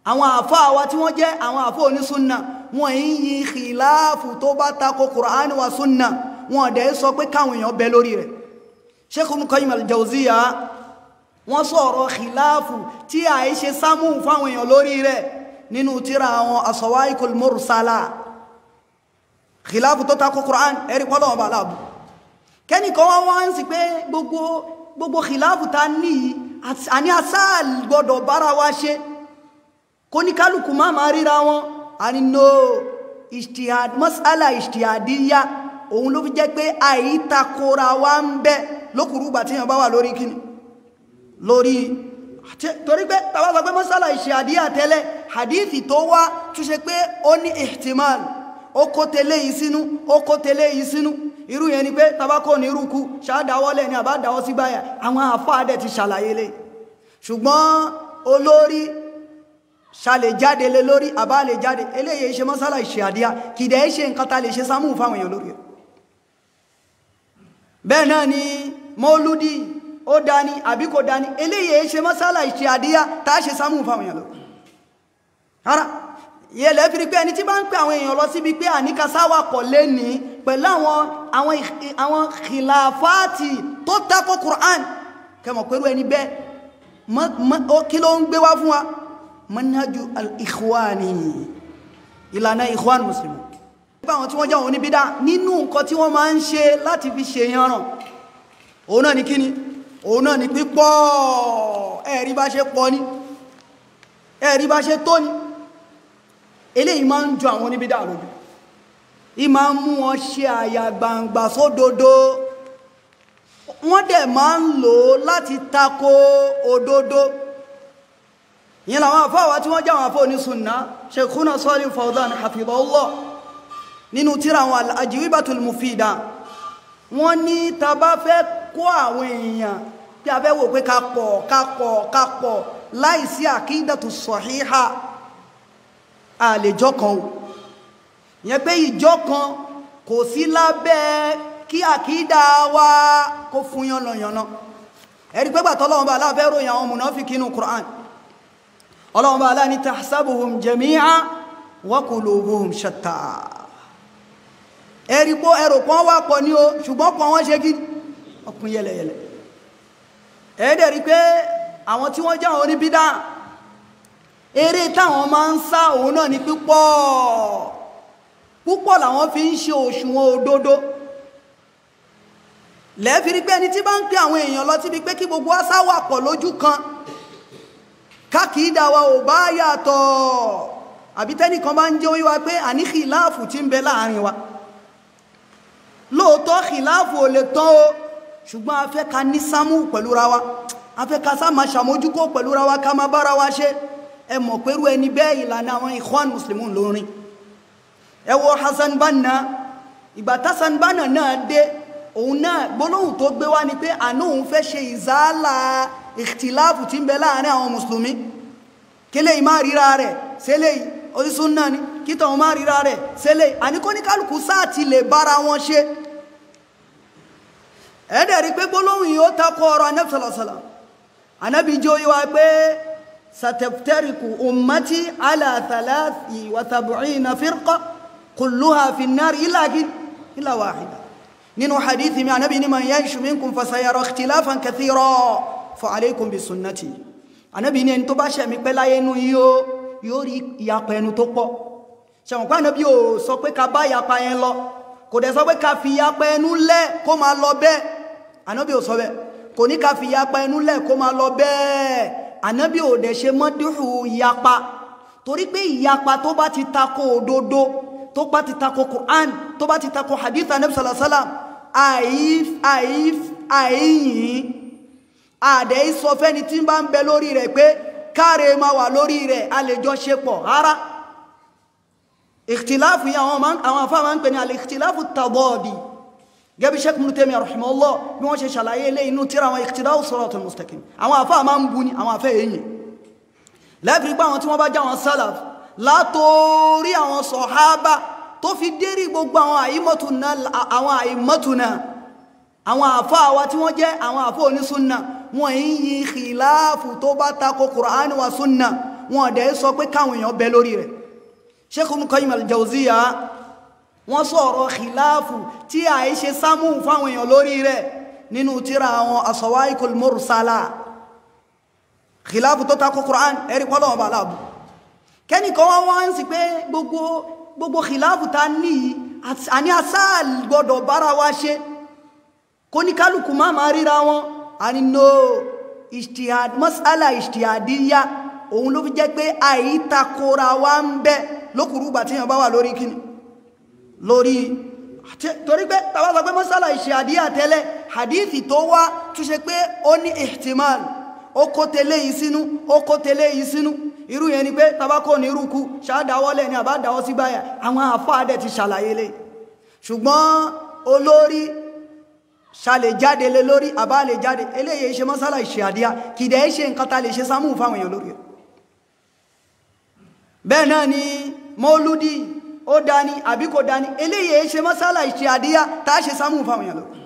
àwọn àfá wa tí wọ́n jẹ́ àwọn àfá onísúnnà wọ́n yí yí khilafu tó bá tako Qur'an wa súnnà wọ́n dẹ̀ sọ pé káwọn èèyàn bẹ lórí rẹ̀ Sheikh Ibn Qayyim al-Jawziyya wọ́n sọ̀rọ̀ khilafu tí a yí ṣe sámú fáwọn èèyàn lórí rẹ̀ nínú tíra àwọn as-Sawa'iqul Mursala khilafu tó tako Qur'an ẹ̀rí pọ́lọ̀ ọba aláàbù kẹ́nìkan wọ́n wọ́n sì pé gbogbo gbogbo khilafu ta ní àní asáàl gbọdọ̀ bára wa ṣe kó ní kálukú máa máa ríra wọn a ní no ijtihad masala ijtihadiyya òun ló fi jẹ́ pé àìtakora wa ń bẹ lókùrúgbà tí yàn bá wà lórí kíni lórí torí pé tàbá sọ pé masala ijtihadiyya tẹ́lẹ̀ hadithi tó wá túnṣe pé ó ní ihtimal ó kó tẹ́lẹ̀ yìí sínú ó kó tẹ́lẹ̀ yìí sínú irú yẹn ni pé tabakọ́ ní irúkú ṣáádáwọ́lẹ̀ ní àbádáwọ́ sí báyà àwọn àfáàdẹ̀ ti ṣàlàyé lé ṣùgbọ́n olórí ṣàlè jáde lé lórí àbá lè jáde eléyìí ṣe mọ́sálà ìṣẹ́ àdíyà kìdẹ̀ ṣe nǹkan ta lè ṣe sámú fáwọn èèyàn lórí bẹ́ẹ̀ náà ni mọ́lúdí ó dání àbí kò dání eléyìí ṣe mọ́sálà ìṣẹ́ àdíyà tá ṣe sámú fáwọn èèyàn lórí ara yẹlẹ̀ fi rí pé ẹni tí bá ń pè àwọn èèyàn lọ síbi pé àníkasáwà kọ̀ lé ní pẹ̀lú àwọn àwọn àwọn khilafati tó tako Qur'an kẹmọ̀ pẹ̀lú ẹni bẹ́ẹ̀ kí ló ń gbé wá fún wa manhaju al-ikhwani ìlànà ikhwan muslimu nípa àwọn tí wọ́n jẹ́ àwọn oníbídá nínú nǹkan tí wọ́n máa ń ṣe láti fi ṣe yanràn òun náà ni kíni òun náà ni pípọ̀ ẹ̀rí bá ṣe pọ̀ ní ẹ̀rí bá ṣe tó ní eléyìí máa ń jọ àwọn oníbídá lójú ì máa ń mú wọn ṣe àyà gbangba sódodo wọ́n dẹ̀ máa ń lò ó láti tako òdodo yìí làwọn àfáwà tí wọ́n jẹ́ àwọn àfá onísùnná Sheikhuna Salih Fawzan hafidhahullah nínú tíra àwọn al-ajwibatul mufida wọ́n ní ta bá fẹ́ kó àwọn èèyàn tí a fẹ́ wò pé ká pọ̀ ká pọ̀ ká pọ̀ láìsí àkídàtù sahiha àlèjọ́ kan o yẹn pé ìjọ kan kò sí lábẹ́ kí àkídà wa kó fún yànnàyànnà ẹ̀rí pé gbàtọ́ lọ́wọ́ bá aláfẹ́ ròyìn àwọn mùnáfíkí nínú Qur'an ọlọ́wọ́ bá aláà ní tahsabuhum jami'a wa qulubuhum shatta ẹ̀rí pé ẹrù kan wà pọ̀ ní o ṣùgbọ́n kan wọ́n ṣe kí ọkùn yẹlẹyẹlẹ ẹ̀ẹ́dẹ̀ rí pé àwọn tí wọ́n jẹ́ àwọn oníbídà eré táwọn máa ń sá òun náà ní pípọ̀ púpọ̀ làwọn fi ń ṣe òṣùwọ̀n òdodo lẹ́ẹ̀fi rí pé ẹni tí bá ń pè àwọn èèyàn lọ síbi pé kí gbogbo àṣà wà pọ̀ lójú kan kákìídà wa ò bá yàtọ̀ àbí tẹ́nìkan bá ń jẹ́ oyé wa pé àní kìláàfù tí ń bẹ láàrin wa lóòótọ́ kìláàfù ò lè tán o ṣùgbọ́n a fẹ́ ka ní sámú pẹ̀lú ra wa a fẹ́ ka sá máa ṣàmójúkó pẹ̀lú ra wa ká máa bára wa ṣe ẹ mọ̀ pẹ̀lú ẹni bẹ́ẹ̀ ìlànà àwọn ikhwan muslimun lórin ẹ wo Hassan Banna ìgbà Hassan Banna náà dé òun náà gbólóhùn tó gbé wá ni pé àná òun fẹ́ ṣe ìzálà ìtìláàfù tí ń bẹ láàrin àwọn mùsùlùmí kí lè máa ríra rẹ̀ sílẹ̀ orísun náà ni kí tọ̀hún máa ríra rẹ̀ sílẹ̀ àníkó ní kálukú sáà ti lè bára wọn ṣe ẹ̀ẹ́dẹ̀ rí pé gbólóhùn yìí ó takọ ọ̀rọ̀ anábì sàlàsàlà anábì jẹ́ oyé wa pé sataftariku ummati ala thalathi wa sab'ina firqa kulluha fi an-nar illa illa wahida nínú hadithi mi anábì ní man yaishu minkum fasayara ikhtilafan kathira fa alaykum bi sunnati anábì ní ẹni tó bá ṣẹ̀mí pẹ́ láyé inú yóò yóò rí ìyapa ẹnu tó pọ̀ ṣẹ̀wọ̀n pé anábì ò sọ pé ká bá ìyapa yẹn lọ kò dẹ̀ sọ pé ká fi ìyapa ẹnu lẹ̀ kó máa lọ bẹ́ẹ̀ anábì ò sọ bẹ́ẹ̀ kò ní ká fi ìyapa ẹnu lẹ̀ kó máa lọ bẹ́ẹ̀ anábì ò dẹ̀ ṣe mọ́dúhù ìyapa torí pé ìyapa tó bá ti tako òdodo tó bá ti tako Qur'an tó bá ti tako hadith anábì sallallahu alaihi wasallam àìf àìf àìyìn àdẹ̀ ìsọ fẹ́ni tí bá ń bẹ lórí rẹ̀ pé káre máa wà lórí rẹ̀ a lè jọ ṣe pọ̀ rárá ìkìtìláàfù yìí àwọn afá máa ń pè ní alìkìtìláàfù tàbọ́ọ̀dì gẹ́bí Sheikh Ibn Taymiyyah rahimahullah bí wọ́n ṣe ṣàlàyé ilé inú tíra àwọn ìkìtìláàfù siratul mustaqim àwọn afá máa ń bu ní àwọn afẹ́ èyí lẹ́fìrí pé àwọn tí wọ́n bá já wọn sálàf látorí àwọn sọ̀hábà tó fi dérí gbogbo àwọn àìmọ́tùnà àwọn àìmọ́tùnà àwọn àfá wa tí wọ́n jẹ́ àwọn àfá onísúnnà wọ́n yí yí khìláàfù tó bá tako Kùránì wa súnnà wọn ọ̀dẹ̀ sọ pé káwọn èèyàn bẹ lórí rẹ̀ Sheikh Ibn Qayyim al-Jawziyya wọ́n sọ̀rọ̀ khilafu tí a yí ṣe sámú fáwọn èèyàn lórí rẹ̀ nínú tíra àwọn as-Sawa'iqul Mursala khilafu tó takò Qur'an ẹ̀rí pọ́lọ̀ ọba aláàbù kẹ́nìkan wọ́n wọ́n ń sì pé gbogbo gbogbo khilafu ta ní àní asáàl gbọdọ̀ bára wa ṣe kó ní kálukú má máa ríra wọn a ní no ijtihad mas'ala ijtihadiyya òun ló fi jẹ́ pé àìtakora wa ń bẹ lókùrúgbà tí yàn bá wà lórí kíni lórí torí pé tàbá sọ pé mas'ala ijtihadiyya tẹ́lẹ̀ hadithi tó wá tún ṣe pé ó ní ihtimal ó kó tẹ́lẹ̀ yìí sínú ó kó tẹ́lẹ̀ yìí sínú irú yẹn ni pé tabakọ ní irúkú ṣáádáwọ́lẹ̀ ní àbádáwọ́ sí báyà àwọn àfáàdẹ̀ ti ṣàlàyé lé ṣùgbọ́n olórí ṣàlè jáde lé lórí àbá lè jáde eléyìí ṣe mọ́sálà ìṣe àdíyà kìdẹ̀ ṣe nǹkan ta lè ṣe sámú fáwọn èèyàn lórí bẹ́ẹ̀ náà ni mọ́lúdí ó dání àbí kò dání eléyìí ṣe mọ́sálà ìṣe àdíyà tá ṣe sámú fáwọn èèyàn lórí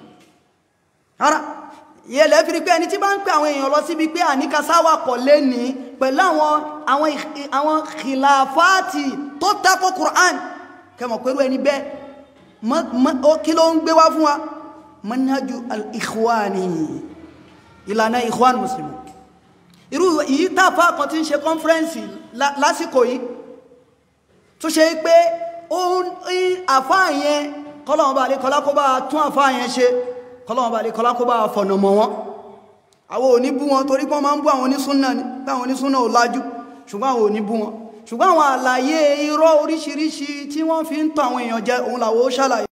yẹlẹ̀ fi rí pé ẹni tí bá ń pè àwọn èèyàn lọ síbi pé àníkasáwà kọ̀ lé ní pẹ̀lú àwọn àwọn àwọn khilafati tó tako Qur'an kẹmọ̀ pẹ̀lú ẹni bẹ́ẹ̀ kí ló ń gbé wá fún wa manhaju al-ikhwani ìlànà ikhwan muslimu irú yìí tàfà kan tí ń ṣe kọ́nfẹ́rẹ́nsì lásìkò yìí tó ṣe pé ó ń àfáà yẹn kọ́lọ̀wọ́n bá lè kọ́lá kó bá tún àfáà yẹn ṣe kọlọ́wọ́n bá lè kọlá kó bá fọ̀nà mọ̀ wọn àwọn òní bú wọn torí pọ́n máa ń bú àwọn onísúnnà ní táwọn onísúnnà ò lájú ṣùgbọ́n àwọn òní bú wọn ṣùgbọ́n àwọn àlàyé irọ́ oríṣiríṣi tí wọ́n fi ń tọ́ àwọn èèyàn jẹ òun làwọ́ ṣàlàyé